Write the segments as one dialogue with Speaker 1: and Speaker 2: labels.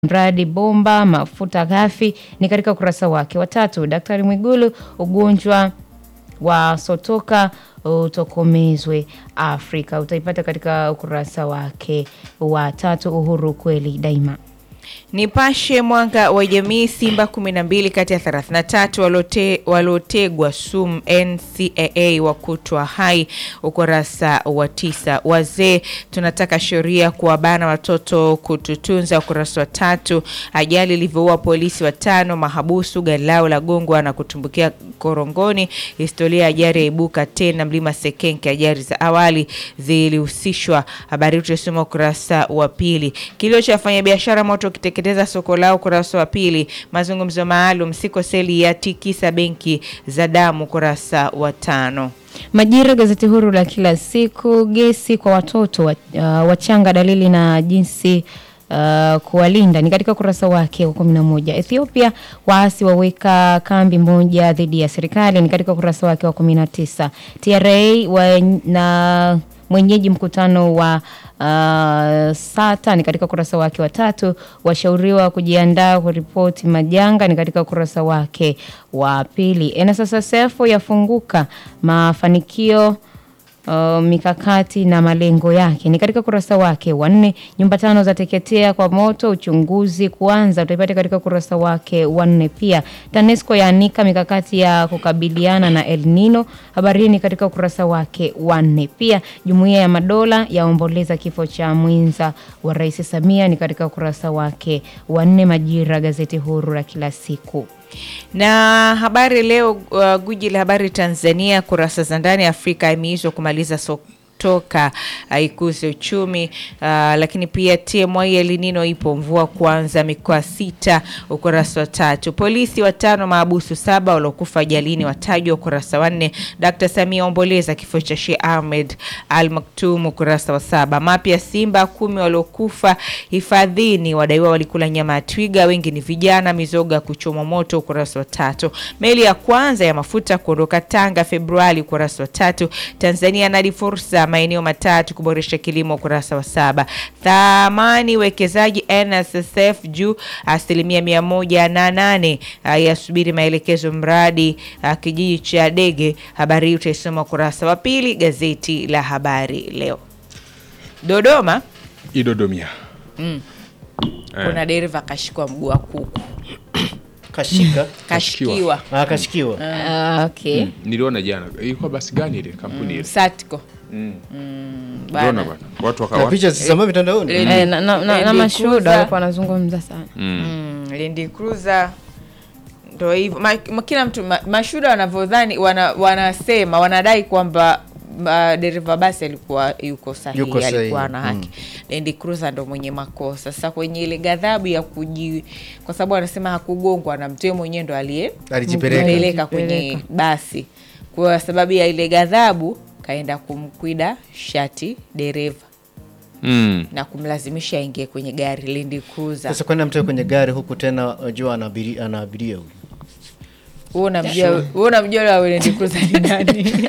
Speaker 1: mradi bomba mafuta ghafi ni katika ukurasa wake wa tatu. Daktari Mwigulu, ugonjwa wa sotoka utokomezwe Afrika, utaipata katika ukurasa wake wa tatu. Uhuru kweli daima.
Speaker 2: Nipashe Mwanga wa Jamii, Simba 12 kati ya 33 walote, walotegwa sumu NCAA wakutwa hai, ukurasa wa tisa. Wazee tunataka sheria kuwabana watoto kututunza, ukurasa wa tatu. Ajali ilivyoua polisi watano, mahabusu gari lao la gongwa na kutumbukia korongoni. Historia ya ajali yaibuka tena mlima Sekenke, ajali za awali zilihusishwa. Habari hii tutasoma ukurasa wa pili. Kilio cha wafanyabiashara moto kiteketeza soko lao, ukurasa wa pili. Mazungumzo maalum siko seli ya tikisa benki za damu, ukurasa wa tano.
Speaker 1: Majira, gazeti huru la kila siku. Gesi kwa watoto wa, uh, wachanga, dalili na jinsi uh, kuwalinda ni katika ukurasa wake wa kumi na moja. Ethiopia, waasi waweka kambi moja dhidi ya serikali ni katika ukurasa wake wa kumi na tisa. TRA wa, na mwenyeji mkutano wa uh, SATA ni katika ukurasa wake wa tatu. Washauriwa kujiandaa kuripoti majanga ni katika ukurasa wake wa pili. NSSF yafunguka mafanikio Uh, mikakati na malengo yake ni katika ukurasa wake wa nne. Nyumba tano za teketea kwa moto, uchunguzi kuanza, utaipata katika ukurasa wake wa nne. Pia TANESCO yaanika mikakati ya kukabiliana na El Nino, habari hii ni katika ukurasa wake wa nne. Pia Jumuiya ya Madola yaomboleza kifo cha mwenza wa Rais Samia ni katika ukurasa wake wa nne. Majira, gazeti huru la kila siku
Speaker 2: na habari leo. Uh, guji la habari Tanzania, kurasa za ndani. Afrika imehizwa kumaliza sotoka ikuze uchumi. Uh, lakini pia TMI El Nino ipo mvua kuanza mikoa sita, ukurasa wa tatu. Polisi watano maabusu saba waliokufa ajalini watajwa, ukurasa wa nne. Dkt Samia omboleza kifo cha Sheikh Ahmed Al Maktoum, ukurasa wa saba. Mapya Simba kumi waliokufa hifadhini wadaiwa walikula nyama ya twiga, wengi ni vijana. Mizoga kuchomwa moto, ukurasa wa tatu. Meli ya kwanza ya mafuta kuondoka Tanga Februari, ukurasa wa tatu. Tanzania nadi fursa maeneo matatu kuboresha kilimo, ukurasa wa saba. Thamani wekezaji NSSF juu asilimia mia moja na nane yasubiri maelekezo mradi a, kijiji cha Dege. Habari hii utaisoma ukurasa wa pili gazeti la Habari Leo. Dodoma
Speaker 3: Idodomia.
Speaker 2: mm. kuna dereva kashikwa mguu wa kuku,
Speaker 4: Kashika.
Speaker 2: kashikiwa
Speaker 4: Ah, kashikiwa.
Speaker 1: uh, okay.
Speaker 3: Niliona jana. Ilikuwa basi gani ile kampuni ile?
Speaker 2: Satco
Speaker 3: Mm.
Speaker 2: mm,
Speaker 3: Niliona
Speaker 2: bana.
Speaker 3: bwana. Watu
Speaker 4: Na
Speaker 3: wakawa
Speaker 4: picha zisambaa mitandaoni.
Speaker 2: Eh,
Speaker 1: Eh, na, na, na, na
Speaker 2: Land
Speaker 1: mashuhuda
Speaker 2: Cruiser.
Speaker 1: walikuwa wanazungumza sana
Speaker 3: mm.
Speaker 2: Mm, Land Cruiser ndo hivyo ma, ma, kila mtu ma, mashuhuda wanavyodhani wana, wanasema wanadai kwamba uh, dereva basi alikuwa yuko sahihi,
Speaker 4: Yuko sahihi,
Speaker 2: alikuwa na haki Land Cruiser ndo mwenye makosa. Sasa kwenye ile ghadhabu ya kuji, kwa sababu anasema hakugongwa na mtu, yeye mwenyewe ndo aliye
Speaker 4: Alijipeleka.
Speaker 2: mpeleka kwenye basi, kwa sababu ya ile ghadhabu kaenda kumkwida shati dereva
Speaker 3: Mm.
Speaker 2: na kumlazimisha aingie kwenye gari Land Cruiser.
Speaker 4: Sasa kwenda mtu kwenye gari huku tena unajua ana abiri- ana abiria huyu.
Speaker 2: Wewe unamjua wewe unamjua yule wa Land Cruiser ni nani?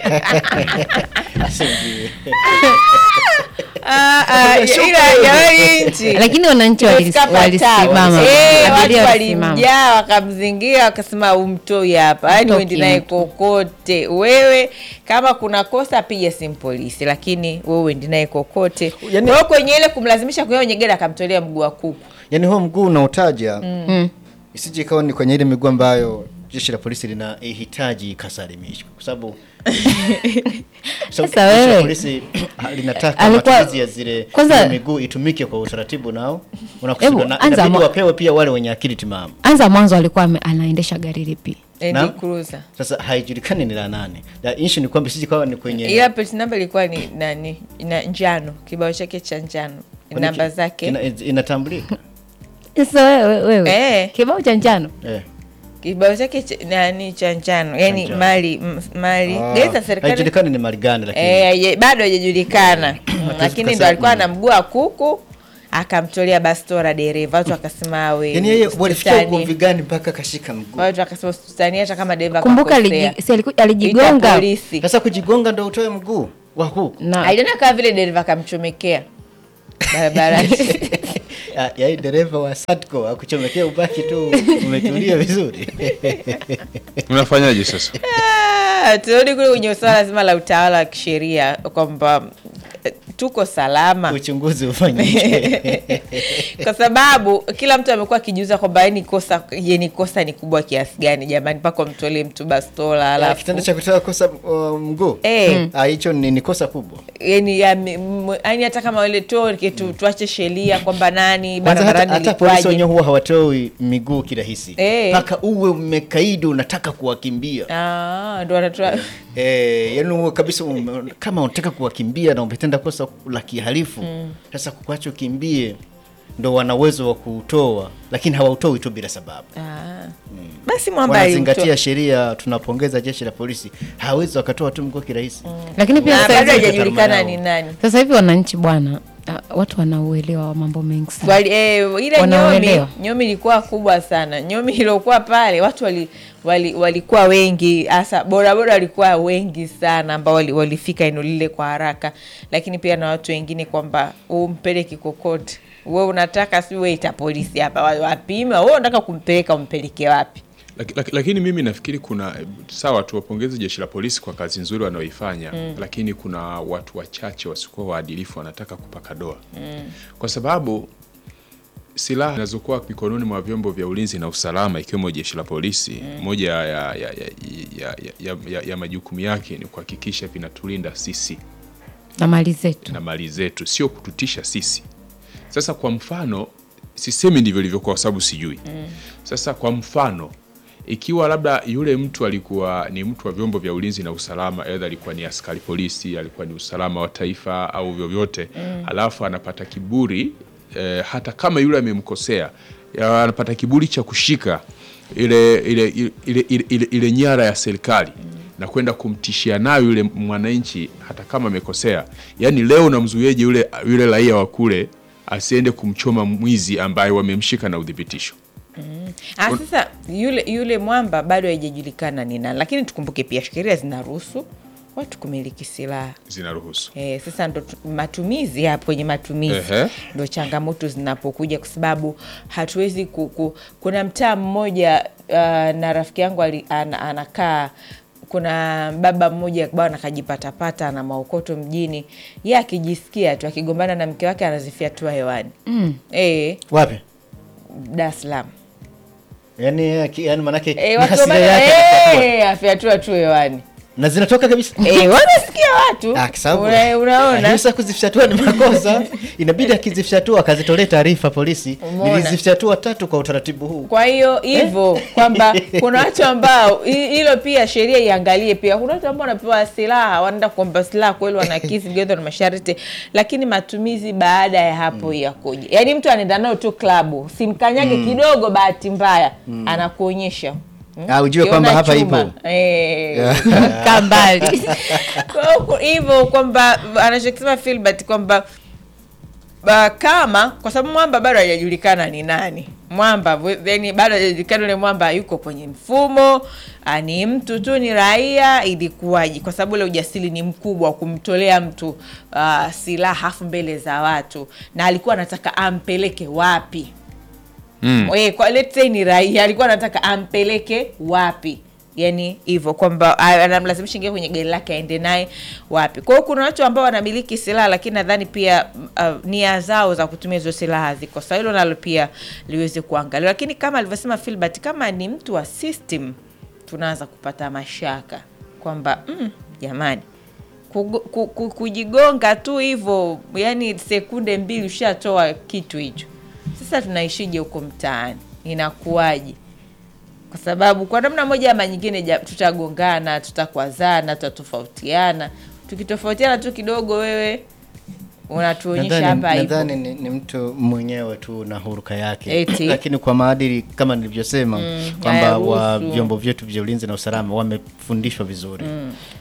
Speaker 2: Ah, ah, ila ya hii nchi
Speaker 1: lakini wananchi walis-
Speaker 2: Imefika
Speaker 1: walisimama
Speaker 2: patano. Eh, watu
Speaker 1: abiria walisimama.
Speaker 2: walimjaa wakamzingira wakasema umtoi hapa yaani
Speaker 1: Mtoki
Speaker 2: uendi naye
Speaker 1: mtu.
Speaker 2: kokote wewe kama kuna kosa piga simu polisi lakini wewe uendi naye kokote
Speaker 4: Yaani-
Speaker 2: kwa hiyo kwenye ile kumlazimisha kuingia kwenye gari akamtolea mguu wa kuku
Speaker 4: Yaani huo mguu unaotaja
Speaker 1: Mm.
Speaker 4: isije ikawa ni kwenye ile miguu ambayo jeshi la polisi linahitaji ikasalimishwa kwa sababu sababu
Speaker 1: Sasa
Speaker 4: jeshi la
Speaker 1: wewe-
Speaker 4: polisi ah, linataka
Speaker 1: Alikuwa-
Speaker 4: matumizi ya zile
Speaker 1: kwanza-
Speaker 4: ile miguu itumike kwa utaratibu nao unakusudiwa
Speaker 1: Hebu,
Speaker 4: na
Speaker 1: anza
Speaker 4: inabidi
Speaker 1: mwa-
Speaker 4: wapewe pia wale wenye akili timamu.
Speaker 1: anza mwanzo alikuwa ame- anaendesha gari lipi
Speaker 2: Land
Speaker 4: Naam.
Speaker 2: Cruiser
Speaker 4: Sasa haijulikani ni la nane. La issue ni kwamba sisi kawa ni kwenye
Speaker 2: ila plate number ilikuwa ni nani ina njano kibao chake cha njano
Speaker 4: kwenye
Speaker 2: namba
Speaker 4: ki-
Speaker 2: zake
Speaker 4: ina- inatambulika.
Speaker 1: sasa wewe, wewe.
Speaker 2: Eh.
Speaker 1: kibao cha njano
Speaker 4: Eh.
Speaker 2: kibao chake cha- nani cha njano yani
Speaker 4: njano.
Speaker 2: mali m- mali
Speaker 4: Ah,
Speaker 2: gari za serikali
Speaker 4: haijulikani ni mali gani lakini
Speaker 2: Eh, haija- bado hajajulikana Mm, lakini ndo
Speaker 4: tukasema-
Speaker 2: alikuwa na mguu wa kuku akamtolea bastora dereva watu wakasema awe
Speaker 4: Yaani yeye walifikia
Speaker 2: usitani.
Speaker 4: ugomvi gani mpaka kashika mguu?
Speaker 2: watu wakasema usitani hata kama dereva
Speaker 1: kumbuka
Speaker 2: kakosea.
Speaker 1: aliji- si aliku-
Speaker 2: Ita
Speaker 1: alijigonga
Speaker 2: polisi
Speaker 4: Sasa kujigonga ndo utoe mguu wa huku.
Speaker 1: na
Speaker 2: aliona kama vile dereva akamchomekea barabarani
Speaker 4: Ah, yaani dereva wa Satco akuchomekea ubaki tu umetulia vizuri.
Speaker 3: unafanyaje sasa
Speaker 2: Ah, turudi kule kwenye swala zima la utawala wa kisheria kwamba eh, tuko salama
Speaker 4: Uchunguzi ufanyike.
Speaker 2: kwa sababu kila mtu amekuwa akijiuza kwamba yani kosa je ni kosa ni kubwa kiasi gani jamani mpaka mtolee mtu bastola
Speaker 4: Ah,
Speaker 2: alafu
Speaker 4: Kitendo cha kutoa kosa uh, mguu
Speaker 2: Eh.
Speaker 4: Ah, hicho ni, ni kosa kubwa.
Speaker 2: yani yani hata kama ile toke tu, tuache sheria kwamba nani
Speaker 4: Kwanza hata,
Speaker 2: barabarani
Speaker 4: hata polisi
Speaker 2: ilikuwaje
Speaker 4: wenyewe huwa hawatoi miguu kirahisi
Speaker 2: Eh.
Speaker 4: mpaka uwe umekaidi unataka kuwakimbia
Speaker 2: Ah, ndo wanatoa
Speaker 4: Eh, yani uwe kabisa ume, kama unataka kuwakimbia na umetenda kosa la kihalifu sasa kukuacha ukimbie ndo wana uwezo wa kuutoa lakini hawautoi tu bila sababu
Speaker 2: Ah. basi mwamba
Speaker 4: wanazingatia
Speaker 2: aliutoa.
Speaker 4: sheria tunapongeza jeshi la polisi hawezi wakatoa tu mguu kirahisi
Speaker 1: lakini pia
Speaker 2: Na
Speaker 1: sasa
Speaker 2: bado
Speaker 1: hivi,
Speaker 2: hajajulikana
Speaker 4: Yao.
Speaker 2: ni nani
Speaker 1: sasa hivi wananchi bwana ah, watu wanauelewa wa mambo mengi sana
Speaker 2: Wali, eh, ile nyomi
Speaker 1: Wanaoelewa.
Speaker 2: nyomi ilikuwa kubwa sana nyomi iliokuwa pale watu wali, wali, walikuwa wengi hasa bodaboda walikuwa wengi sana ambao wali, walifika eneo lile kwa haraka lakini pia na watu wengine kwamba umpeleke kokote we unataka si weita polisi hapa wa- wapime we unataka kumpeleka umpeleke wapi
Speaker 3: Laki- laki- lakini mimi nafikiri kuna sawa tuwapongeze jeshi la polisi kwa kazi nzuri wanaoifanya lakini kuna watu wachache wasiokuwa waadilifu wanataka kupaka doa kwa sababu silaha zinazokuwa mikononi mwa vyombo vya ulinzi na usalama ikiwemo jeshi la polisi moja ya, ya, ya, ya, ya, ya, ya, ya majukumu yake ni kuhakikisha vinatulinda sisi
Speaker 1: na mali zetu
Speaker 3: na mali zetu, sio kututisha sisi. Sasa kwa mfano, sisemi ndivyo ilivyokuwa kwa sababu sijui. Sasa kwa mfano, ikiwa labda yule mtu alikuwa ni mtu wa vyombo vya ulinzi na usalama, aidha alikuwa ni askari polisi, alikuwa ni usalama wa taifa au vyovyote, alafu anapata kiburi eh, hata kama yule amemkosea, ya, anapata kiburi cha kushika ile ile ile, ile, ile, ile, ile nyara ya serikali na kwenda kumtishia nayo yule mwananchi hata kama amekosea. Yaani leo unamzuieje yule yule raia wa kule asiende kumchoma mwizi ambaye wamemshika na udhibitisho?
Speaker 2: Ah, sasa yule yule mwamba bado haijajulikana ni nani lakini tukumbuke pia sheria zinaruhusu watu kumiliki silaha
Speaker 3: Zinaruhusu.
Speaker 2: Eh, sasa ndo tu- matumizi hapo kwenye matumizi
Speaker 3: Ehe.
Speaker 2: ndo changamoto zinapokuja kwa sababu hatuwezi ku, ku, kuna mtaa mmoja uh, na rafiki yangu ali- ana- anakaa kuna baba mmoja bwana akajipatapata na maokoto mjini ye akijisikia tu akigombana na mke wake anazifyatua hewani mm. e,
Speaker 4: wapi
Speaker 2: Dar es Salaam
Speaker 4: yani, yaki- yani manake
Speaker 2: e,
Speaker 4: ni
Speaker 2: watu
Speaker 4: hasira
Speaker 2: wabaya-
Speaker 4: yake anatatua.
Speaker 2: eh, afyatua tu hewani
Speaker 4: na zinatoka kabisa
Speaker 2: e, wanasikia watu
Speaker 4: Ah, kwa sababu-
Speaker 2: Una- unaona
Speaker 4: Lakini sasa kuzifyatua ni makosa inabidi akizifyatua akazitolee taarifa polisi
Speaker 2: Umeona?
Speaker 4: nilizifyatua tatu kwa utaratibu huu
Speaker 2: kwa hiyo hivyo kwamba kuna watu ambao hi- hilo pia sheria iangalie pia kuna watu ambao wanapewa silaha wanaenda kuomba silaha kweli wanakisi vigezo na masharti lakini matumizi baada ya hapo yakoje yaani mtu anaenda nayo tu klabu simkanyage kidogo bahati mbaya anakuonyesha Mm.
Speaker 4: Ah, ujue
Speaker 2: Ukiona
Speaker 4: kwamba hapa
Speaker 2: chuma,
Speaker 4: ipo.
Speaker 2: eh,
Speaker 1: kaa mbali
Speaker 2: kwa hiyo ku- hivyo kwamba anachokisema Filbert kwamba ba, kama kwa sababu mwamba bado hajajulikana ni nani mwamba yani bado hajajulikana ule mwamba yuko kwenye mfumo ah, ni mtu tu ni raia ilikuwaji kwa sababu ule ujasiri ni mkubwa wa kumtolea mtu uh, silaha afu mbele za watu na alikuwa anataka ampeleke wapi
Speaker 3: Mm.
Speaker 2: Eh, kwa let's say ni raia alikuwa anataka ampeleke wapi yani hivyo kwamba a- anamlazimisha ingia kwenye gari lake aende naye wapi kwa hiyo kuna watu ambao wanamiliki silaha lakini nadhani pia uh, nia zao za kutumia hizo silaha ziko sawa hilo nalo pia liweze kuangaliwa lakini kama alivyosema filbert kama ni mtu wa system tunaanza kupata mashaka kwamba mm, jamani kugo- ku- ku- kujigonga tu hivyo yani sekunde mbili ushatoa kitu hicho sasa tunaishije huko mtaani inakuwaje kwa sababu kwa namna moja ama nyingine ja- tutagongana tutakwazana tutatofautiana tukitofautiana tu kidogo wewe unatuonyesha
Speaker 4: Nadhani-
Speaker 2: hapa hivyo
Speaker 4: nadhani ni, ni mtu mwenyewe tu na huruka yake
Speaker 2: Eti.
Speaker 4: lakini kwa maadili kama nilivyosema kwamba wa
Speaker 2: hayaruhusu.
Speaker 4: vyombo vyetu vya ulinzi na usalama wamefundishwa vizuri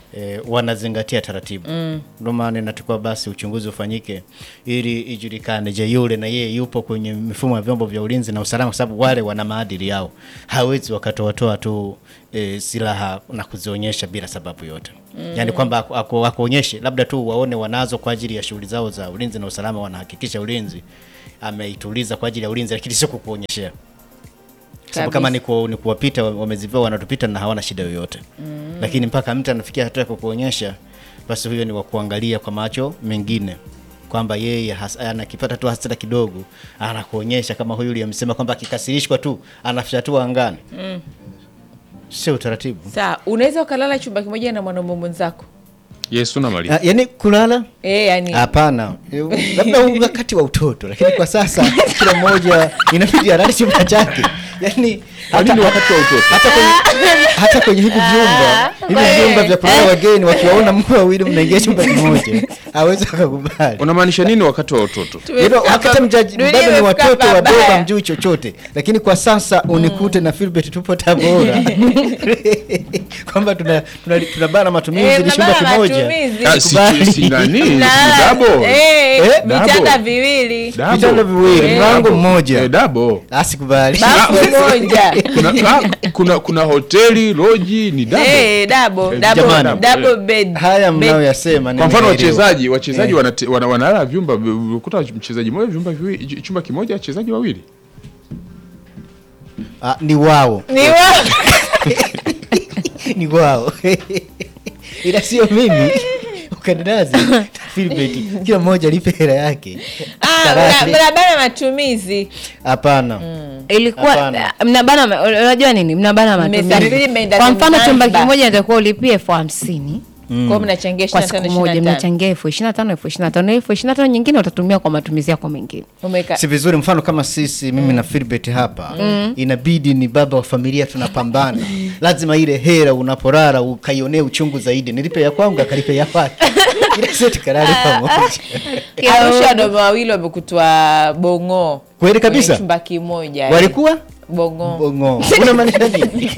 Speaker 4: e, wanazingatia taratibu ndio maana inatakiwa basi uchunguzi ufanyike ili ijulikane, je, yule na yeye yupo kwenye mifumo ya vyombo vya ulinzi na usalama, kwa sababu wale wana maadili yao, hawezi wakatoatoa tu e, silaha na kuzionyesha bila sababu yote mm. Yaani kwamba aku- aku- akuonyeshe labda tu waone wanazo kwa ajili ya shughuli zao za ulinzi na usalama, wanahakikisha ulinzi ameituliza kwa ajili ya ulinzi, lakini sio kukuonyeshea sababu kama ni, ku, ni kuwapita wamezivaa wanatupita na hawana shida yoyote mm. Lakini mpaka mtu anafikia hatua ya kukuonyesha, basi huyo ni wa kuangalia kwa macho mengine kwamba yeye has- anakipata tu hasira kidogo anakuonyesha kama huyu uliyemsema kwamba akikasirishwa tu anafyatua angani mm. Sio utaratibu.
Speaker 2: Sawa, unaweza ukalala chumba kimoja na mwanaume mwenzako
Speaker 3: Yesu na Maria.
Speaker 4: Ah, yaani kulala
Speaker 2: eh, yani
Speaker 4: Hapana, Eh, labda wakati wa utoto, lakini kwa sasa kila mmoja inabidi alale chumba chake. Yani
Speaker 3: Kwa nini wakati wa utoto?
Speaker 4: hata kwenye hata kwenye hivi vyumba hivi vyumba vya kulala wageni, wakiwaona mko wawili mnaingia chumba kimoja, hawezi akakubali.
Speaker 3: Unamaanisha nini wakati wa utoto?
Speaker 4: Hilo wakati mjaji
Speaker 2: Dunia
Speaker 4: bado ni
Speaker 2: imefika
Speaker 4: watoto wadogo,
Speaker 2: pabaya.
Speaker 4: hamjui chochote, lakini kwa sasa unikute na Philbert tupo Tabora kwamba tuna tuna, tunabana matumizi
Speaker 2: Eh,
Speaker 4: ni chumba
Speaker 2: mnabana
Speaker 4: kimoja.
Speaker 2: matumizi.
Speaker 3: Ah, si-
Speaker 4: Kubali.
Speaker 3: si nani? Si
Speaker 2: Mnalala-
Speaker 3: dabo.
Speaker 2: eh,
Speaker 4: Eh,
Speaker 2: vitanda
Speaker 3: dabo.
Speaker 2: viwili
Speaker 3: Dabo.
Speaker 4: Vitanda viwili,
Speaker 3: Eh,
Speaker 4: mlango
Speaker 3: dabo.
Speaker 4: mmoja.
Speaker 3: Eh, dabo.
Speaker 4: Asikubali.
Speaker 2: bafu moja
Speaker 3: Kuna, ah, kuna kuna hoteli loji ni dabo.
Speaker 2: Eh, dabo
Speaker 3: Eh,
Speaker 2: dabo
Speaker 4: jamani.
Speaker 2: double bed
Speaker 4: Haya
Speaker 2: Bed.
Speaker 4: mnayoyasema
Speaker 3: Kwa mfano
Speaker 4: nimeelewa.
Speaker 3: wachezaji wachezaji wanate- wana- wanalala vyumba ukuta mchezaji mmoja vyumba viwili chumba kimoja wachezaji wawili.
Speaker 4: Ah, ni wao
Speaker 2: ni wa
Speaker 4: ni wao ila sio mimi ukandazi Philbert kila mmoja alipe hela yake
Speaker 2: Ah,
Speaker 4: Karate.
Speaker 2: mna- mnabana matumizi
Speaker 4: hapana
Speaker 1: ilikuwa
Speaker 4: Hapana.
Speaker 1: mnabana ma- unajua nini mnabana
Speaker 2: Mmesafiri,
Speaker 1: matumizi
Speaker 2: mmeenda
Speaker 1: kwa mfano chumba
Speaker 2: Zanzibar.
Speaker 1: kimoja natakuwa ulipie elfu hamsini
Speaker 2: kwao mnachangia
Speaker 1: kwa
Speaker 2: 25,
Speaker 1: siku moja
Speaker 2: 25.
Speaker 1: mnachangia elfu ishirini na tano elfu ishirini na tano elfu ishirini na tano nyingine utatumia kwa matumizi yako mengine
Speaker 2: Umeka-
Speaker 4: si vizuri mfano kama sisi mimi na Philbert hapa inabidi ni baba wa familia tunapambana lazima ile hela unaporara ukaionee uchungu zaidi nilipe ya kwangu akalipe ya kwake ila sio tukalale pamoja
Speaker 2: Arusha wanaume wawili wamekutwa bong'oo
Speaker 4: Kweli kabisa?
Speaker 2: Kwenye chumba kimoja
Speaker 4: walikuwa
Speaker 2: bong'oo
Speaker 4: bongo unamaanisha nini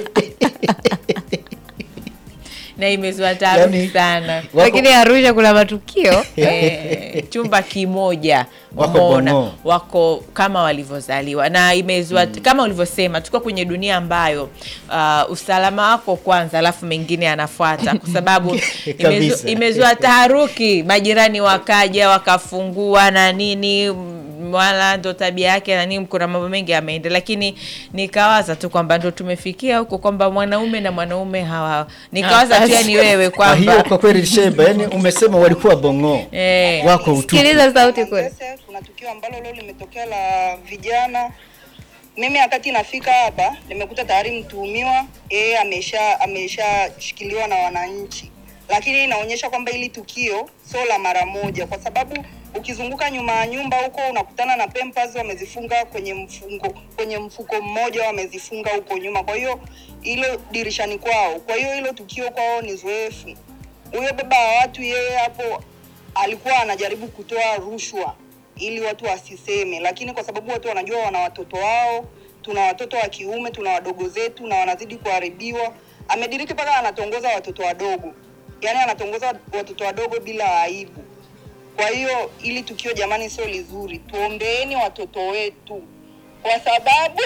Speaker 2: na imezua taharuki
Speaker 4: Yani-
Speaker 2: sana
Speaker 4: Wako-
Speaker 1: lakini arusha kuna matukio
Speaker 2: Eh, chumba kimoja
Speaker 4: Wako
Speaker 2: umeona,
Speaker 4: bong'oo.
Speaker 2: wako kama walivyozaliwa na imezua kama ulivyosema tuko kwenye dunia ambayo uh, usalama wako kwanza alafu mengine yanafuata kwa sababu imezu,
Speaker 4: Kabisa.
Speaker 2: imezua taharuki majirani wakaja wakafungua na nini m- wala ndo tabia yake na nini kuna mambo mengi yameenda lakini nikawaza tu kwamba ndo tumefikia huko kwamba mwanaume na mwanaume hawa nikawaza tu yani wewe
Speaker 4: Kwa hiyo
Speaker 2: kwamba
Speaker 4: kwa kweli Sheba, yani umesema walikuwa bongo
Speaker 2: Eh.
Speaker 4: wako utupu.
Speaker 1: sikiliza sauti kule
Speaker 5: Sasa kuna tukio ambalo leo limetokea la vijana. Mimi wakati nafika hapa nimekuta tayari mtuhumiwa yeye amesha ameshashikiliwa na wananchi, lakini inaonyesha kwamba hili tukio sio la mara moja, kwa sababu ukizunguka nyuma ya nyumba huko unakutana na Pampers wamezifunga kwenye mfungo kwenye mfuko mmoja wamezifunga huko nyuma, kwa hiyo hilo dirishani kwao. Kwa hiyo hilo tukio kwao ni zoefu. Huyo baba wa watu yeye hapo alikuwa anajaribu kutoa rushwa ili watu wasiseme, lakini kwa sababu watu wanajua wana watoto wao, tuna watoto wa kiume, tuna wadogo zetu na wanazidi kuharibiwa. Amediriki mpaka anatongoza watoto wadogo, yaani anatongoza watoto wadogo bila aibu. Kwa hiyo ili tukio jamani, sio lizuri. Tuombeeni watoto wetu, kwa sababu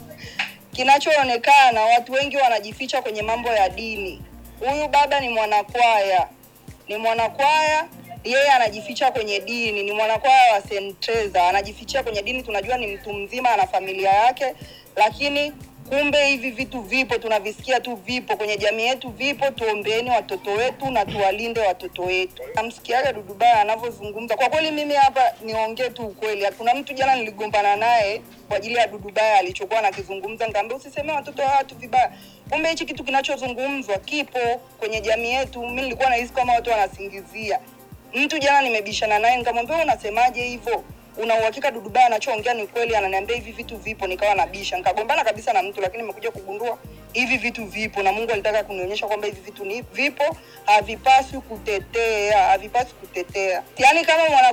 Speaker 5: kinachoonekana watu wengi wanajificha kwenye mambo ya dini. Huyu baba ni mwanakwaya, ni mwanakwaya yeye anajificha kwenye dini, ni mwanakwaya wa St. Teresa, anajifichia kwenye dini. Tunajua ni mtu mzima, ana familia yake, lakini kumbe hivi vitu vipo, tunavisikia tu, vipo kwenye jamii yetu, vipo. Tuombeeni watoto wetu na tuwalinde watoto wetu. Namsikiaga Dudubaya anavyozungumza, kwa kweli mimi hapa niongee tu ukweli. Kuna mtu jana niligombana naye kwa ajili ya Dudubaya alichokuwa anakizungumza, nikamwambia usisemee watoto wa watu vibaya. Kumbe hichi kitu kinachozungumzwa kipo kwenye jamii yetu. Mimi nilikuwa nahisi kama watu wanasingizia mtu jana nimebishana naye nikamwambia "Wewe unasemaje hivyo una uhakika Dudubaya anachoongea ni kweli ananiambia hivi vitu vipo nikawa nabisha nikagombana kabisa na mtu lakini nimekuja kugundua hivi vitu vipo na Mungu alitaka kunionyesha kwamba hivi vitu ni vipo havipaswi kutetea havipaswi kutetea yaani kama mwana